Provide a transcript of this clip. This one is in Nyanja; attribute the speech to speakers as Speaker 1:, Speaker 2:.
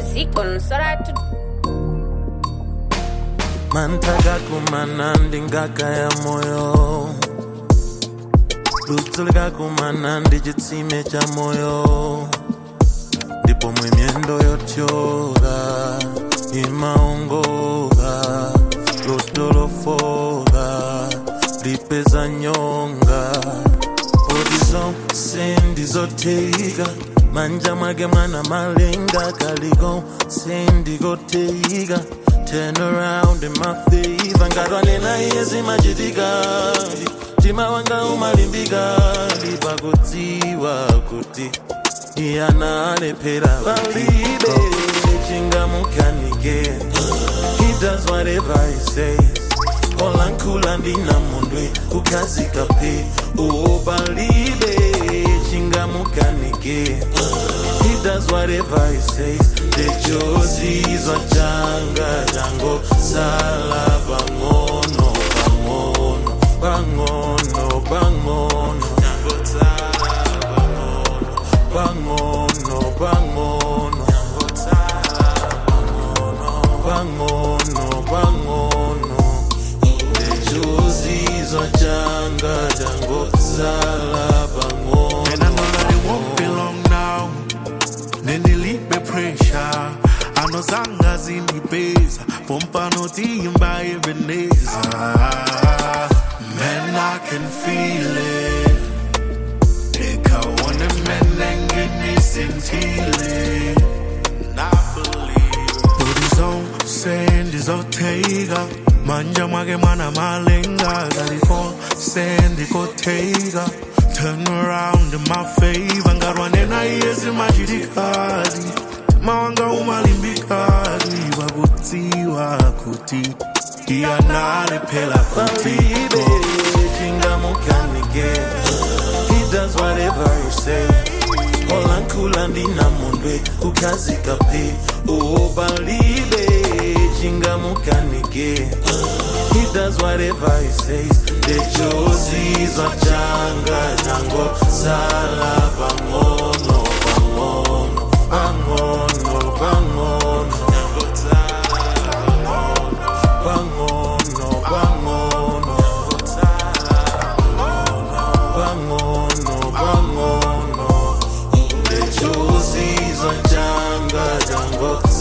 Speaker 1: sikon soratu
Speaker 2: mantaka kumanandi ngaka ya moyo ludzulika kumanandi chitsime cha moyo ndipo mwe myendo yotyoka imaongoka lotolofoka lipeza nyonga poti zonse ndizotheika manja mwake mwana malenga kaliko sendikotheika turn around in my favor ngatwanena iye zimachitika mtima wanga umalimbika lipakudziwa kuti iyana alephera palibe chingamukanike he does whatever he says olankhula ndinamondwe kukhazika phe oh palibe chingamukanike he does whatever he says lechozizwa changa chango sala pang'ono pang'ono pang'ono pang'ono chango sala pang'ono pang'ono pang'ono chango sala pang'ono pang'ono lechozizwa changa chango sala pang'ono
Speaker 3: And I know that it won't be long now. Nendilipe pressure. Ano zanga zinibeza. Pompa notimba Ebenezer. Man, I can feel it. Nikaone menenge nisintile. I believe. Booty zone, send is otega. Manja mwake mwana malenga. Galiko, send ikotega. Turn around in my favor. Ngarwanena yezi machitikadi. Mawanga umalimbikadi. Wakutiwa kuti. Iyanale pela kuti.
Speaker 2: Baby, chingamukanike He does whatever he say Olankhula ndinamondwe kukhazika phe Oh balibe chingamukanike He does whatever he says Lechozizwa changa chango sala pang'ono pang'ono pang'ono pang'ono chango sala pang'ono pang'ono pang'ono pang'ono lechozizwa changa chango